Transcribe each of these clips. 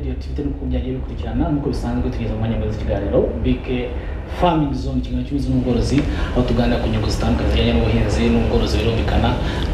iyo tivite n'uko byagiye bikurikirana nk'uko bisanzwe tugeze mu mwanya mwiza w'ikiganiro bk farming zone ikiganiro cy'ubuhinzi n'ubworozi aho tuganira ku nyungu zitandukanye zijyanye n'ubuhinzi n'ubworozi birumvikana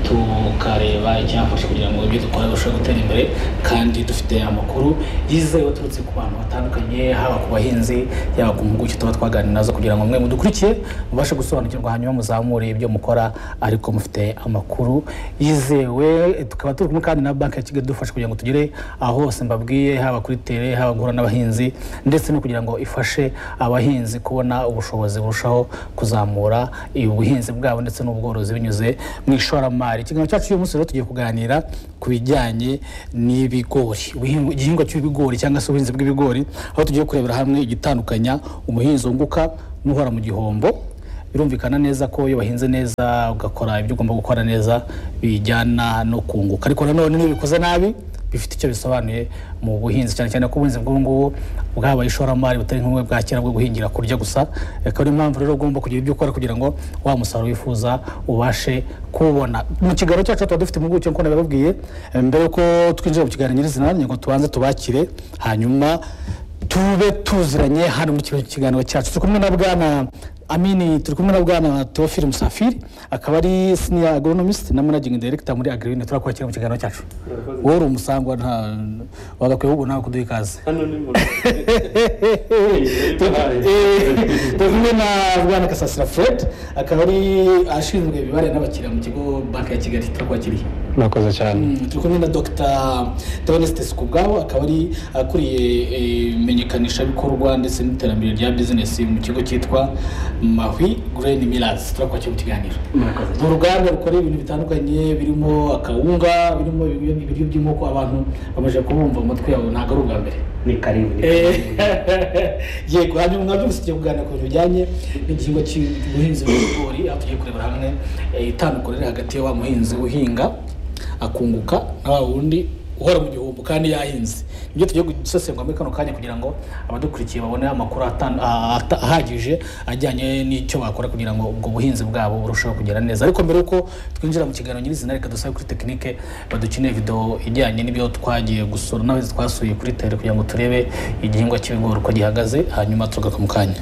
tukareba icyafasha kugira ngo ibyo dukora birusheho gutera imbere kandi dufite amakuru yizewe aturutse ku bantu batandukanye haba ku bahinzi yaba ku mpuguke tuba twaganira nazo kugira ngo mwe mudukurikiye mubashe gusobanukirwa hanyuma muzamure ibyo mukora ariko mufite amakuru yizewe tukaba turi kumwe kandi na banki ya kigali idufasha kugira ngo tugere aho hose mbabwiye haba kuri tere haba guhura n'abahinzi ndetse no kugira ngo ifashe abahinzi kubona ubushobozi burushaho kuzamura ubuhinzi bwabo ndetse n'ubworozi binyuze mu ishoramari ikiganiro cyacu uyu munsi rero tugiye kuganira ku bijyanye n'ibigori ubuhinzi- igihingwa cy'ibigori cyangwa se ubuhinzi bw'ibigori aho tugiye kurebera hamwe igitandukanya umuhinzi wunguka n'uhora mu gihombo birumvikana neza ko iyo wahinze neza ugakora ibyo ugomba gukora neza bijyana no kunguka ariko nanone iyo ubikoze nabi bifite icyo bisobanuye mu buhinzi cyane cyane ko ubuhinzi bw'ubu ngubu bwabaye ishoramari butari nk'ubumwe bwa kera bwo guhingira kurya gusa akaba ariyo mpamvu rero ugomba kugira ibyo ukora kugira ngo wa musaruro wifuza ubashe kuwubona mu kiganiro cyacu tuba dufite impuguke nk'uko nabibabwiye Eh, mbere yuko twinjira mu kiganiro nyirizina ni ngo tubanze tubakire hanyuma tube tuziranye hano muri kino kiganiro cyacu turi kumwe na bwana amini turi kumwe na bwana teofili musafiri akaba ari senior agronomist na managing director muri agrine turakwakira mu kiganiro cyacu wowe uri umusangwa nta wagakwiye ahubwo nawe kuduha ikaze hano ni mu rugo turi kumwe na bwana gasasira fred akaba ari ashinzwe imibare n'abakiriya mu kigo banki ya kigali turakwakiriye murakoze cyane Mm, turi kumwe na dr theoneste sikubwabo akaba ari akuriye eh, imenyekanishabikorwa ndetse n'iterambere rya bizinesi mu kigo cyitwa mahwi green millers turakwakira mu kiganiro ni uruganda rukora ibintu bitandukanye birimo akawunga birimo ibiryo- ibiryo by'inkoko abantu bamaze kubumva umutwe yabo ntabwo ari ubwa mbere ni karibu ni Eh, karibu. yego hanyuma mwabyo gusa tugiye kuganira ku bintu bijyanye n'igihingwa cy'ubuhinzi bw'ibigori aho tugiye kurebera hamwe eh, itandukiro riri hagati ya wa muhinzi uhinga akunguka na wa wundi uhora mu gihombo kandi yahinze nibyo tugiye gusesengura muri kano kanya kugira ngo abadukurikiye babone amakuru atan- ah, ata- ahagije ajyanye n'icyo bakora kugira ngo ubwo buhinzi bwabo burusheho kugera neza ariko mbere yuko twinjira mu kiganiro nyirizina reka dusabe kuri tekinike badukeneye video ijyanye n'ibyo twagiye gusura n'abahinzi twasuye kuri tere kugira ngo turebe igihingwa cy'ibigori uko gihagaze hanyuma tugaruka mu kanya